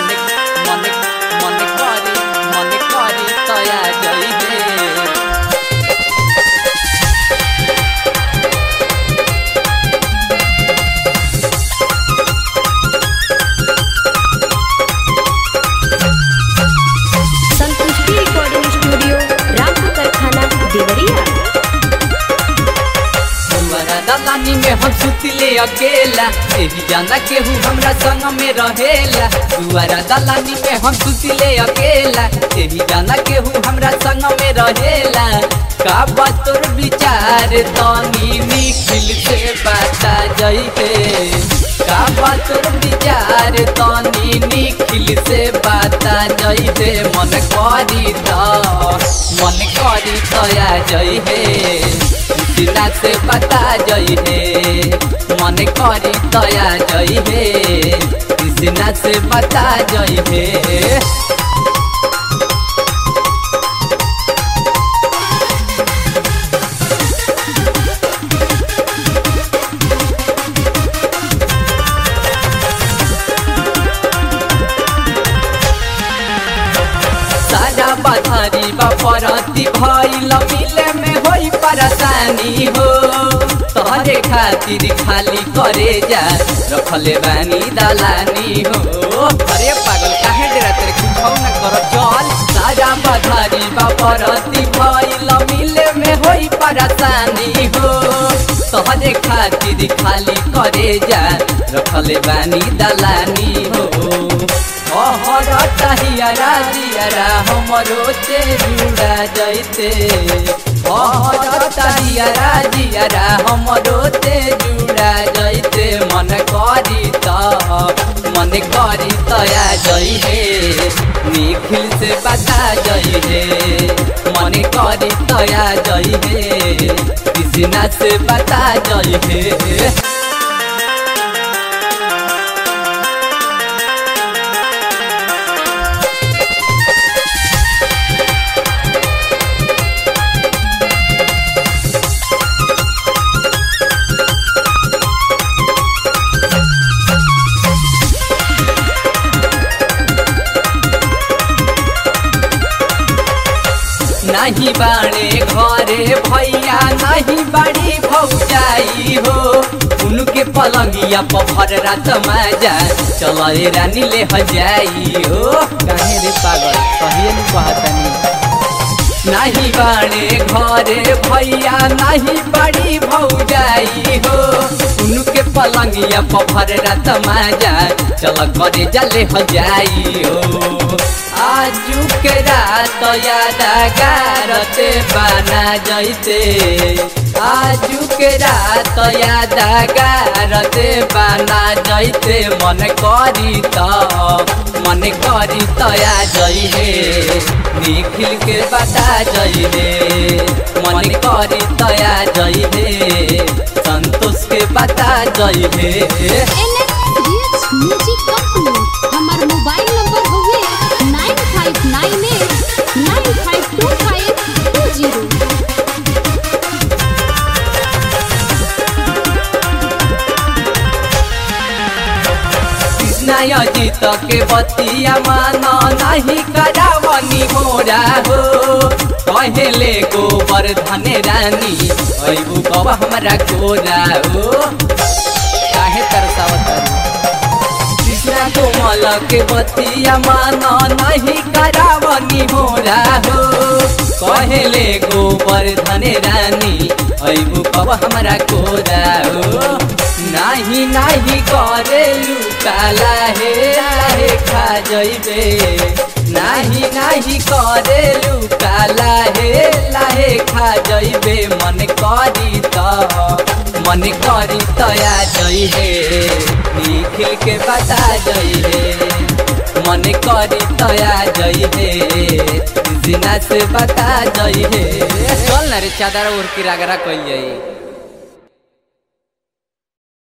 মনে মনে মনে করি মনে করি তয়া যাইবে संतुष्टि रिकॉर्डिंग स्टूडियो रामपुर कारखाना देवरिया तुम्हारा दलानी में हम सुतले अकेला एही जाना केहू हमरा संग में रहेला तुम्हारा दलानी में हम सुतले अकेला एही जाना केहू हमरा संग में रहेला का बात तोर विचार तनी निखिल से बता जइबे का बात तोर विचार तनी निखिल से बता जइबे मन करी त मन करी तया जइबे सिला से बता जई हे मन करी तया जई हे कृष्णा से बता जई हे सारा बधारी बपरती भइल मिले में होई परेशानी हो तोहरे खातिर खाली करे जा रखले बानी दलानी हो अरे पागल काहे डेरा तेरे कुछ न कर चल सारा बधारी बपरती भइल मिले में होई परेशानी हो तोहरे खातिर खाली करे जा रखले बानी दलानी हो हर तहियारा दियारा हमरो ते जुड़ा जैते हर तहियारा दियारा हमरो ते जुड़ा जैते मन करी त मन करी तया जई हे निखिल से बता जई हे मन करी तया जई हे कृष्णा से बता जई हे नहीं बाणे घरे भैया नहीं बाड़ी भौजाई हो उनके पलंगिया पभर रात माजा चल रानी ले हजाई हो काहे रे पागल कहिए नु कहतनी नहीं बाणे घरे भैया नहीं बड़ी भौजाई हो उनके पलंगिया पभर रात माजा चल करे जले हजाई हो आजू के रात यादगारते बना जैते आजू के रात यादगारते बना जैते मन करी त मन करी तया जई हे निखिल के बता जई हे मन करी तया जई हे संतोष के बता जई हे NXDX म्यूजिक कंपनी हमार मोबाइल नंबर हुए nine five nine eight nine five two five two zero Krishna Jeet के बतिया मान नहीं करावनी मोरा हो पहले गोबर धने रानी अबू कब हमरा कोरा हो काहे तरसावत कृष्णा कोमल के बतिया मान नहीं करावनी मोरा हो पहले गोबर धने रानी अबू कब हमरा कोरा हो नाही नाही करे लुकाला हे लाहे खा जइबे नाही नाही करे लुकाला हे लाहे खा जइबे मन करी त मन करी तया जई हे निखिल के बता जई हे मन करी तया जई हे जिना से बता जई हे चल ना रे चादर ओढ़ के रागरा कइल जाई